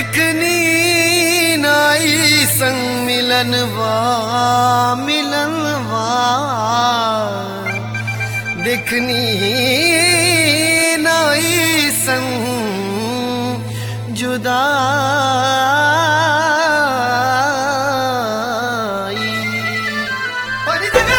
देखनी नाई संग मिलनवा मिलनवा देखनी नाई संग जुदाई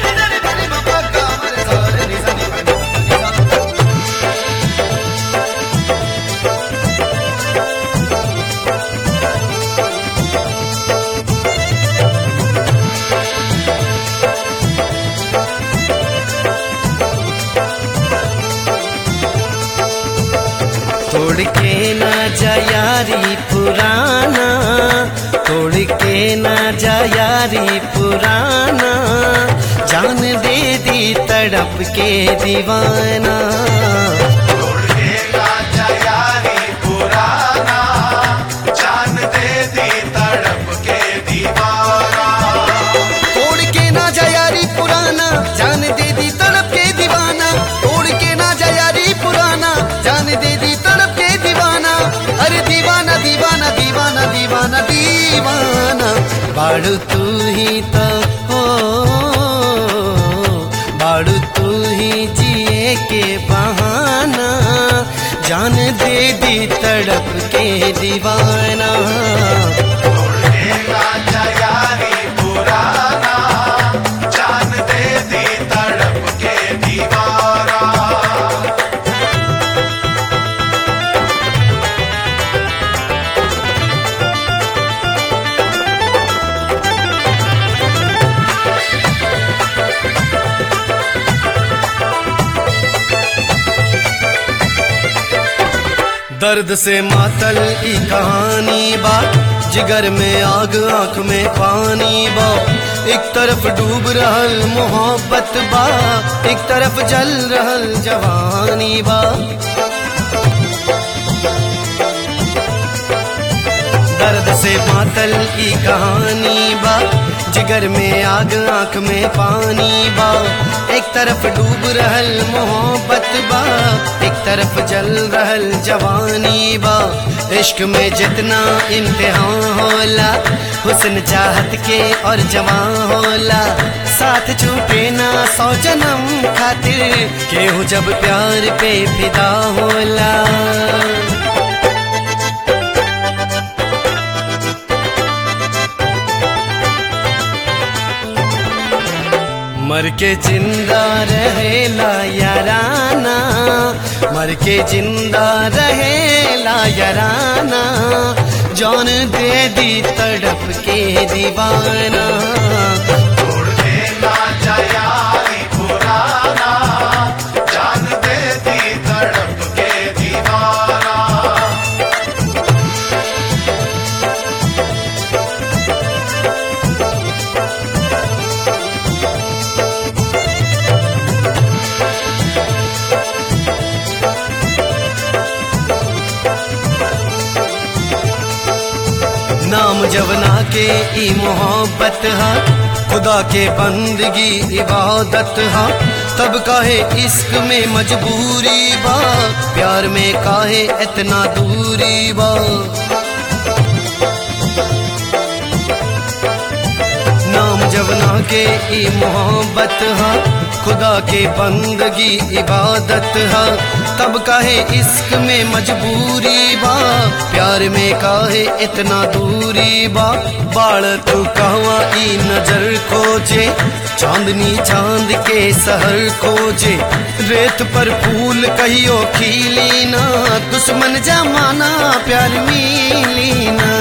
तोड़ के ना जा यारी पुराना तोड़ के ना जा यारी पुराना जान दे दी तड़प के दीवाना तोड़ के राजा यारी पुराना जान दे दी तड़प के दीवाना तोड़ के ना जा यारी पुराना जान दे दी तड़प के दीवाना तोड़ के ना जा यारी पुराना जान दे दी तड़प के दीवाना अरे दीवाना दीवाना दीवाना दीवाना दीवाना बाड़ू तू ही तो हो बाड़ू तू ही जिए के बहाना जान दे दी तड़प के दीवाना तोड़ के राजा यारी पुराना जान दे दी तड़प के दीवाना दर्द से मातल की कहानी बा जिगर में आग आंख में पानी बा एक तरफ डूब रहल मोहब्बत बा एक तरफ जल रहल जवानी बा दर्द से मातल की कहानी बा जिगर में आग आंख में पानी बा एक तरफ डूब रहल मोहब्बत बा एक तरफ जल रहल जवानी बा इश्क में जितना इम्तिहान होला हुस्न चाहत के और जवान होला साथ छूटे ना सौ जन्म खातिर केहू जब प्यार पे फिदा होला मर के जिंदा रहेला याराना मर के जिंदा रहेला याराना जान दे दी तड़प के दीवाना तोड़ के राजा यारी पुराना जान दे दी तड़प के दीवाना नाम जवना के ई मोहब्बत हा खुदा के बंदगी इबादत हा तब काहे इश्क में मजबूरी बा प्यार में काहे इतना दूरी बा नाम जवना के ई मोहब्बत हा खुदा के बंदगी इबादत हा तब काहे इश्क में मजबूरी बा प्यार में काहे इतना दूरी बा बाड़ तू कहवा ई नजर खोजे चांदनी चांद के सहर खोजे रेत पर फूल कहियो खिली ना दुश्मन जमाना प्यार मिली ना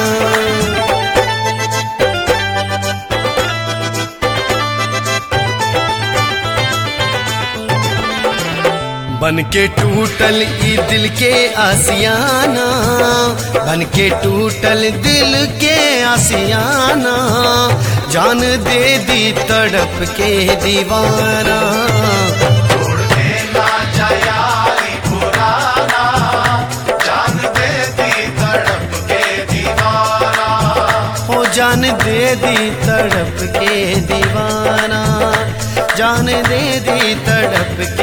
बन के टूटल ई दिल के आसियाना बन के टूटल दिल के आसियाना जान दे दी तड़प के दीवाना तोड़ के राजा यारी पुराना जान दे दी तड़प के दीवाना हो जान दे दी तड़प के दीवाना जान दे दी तड़प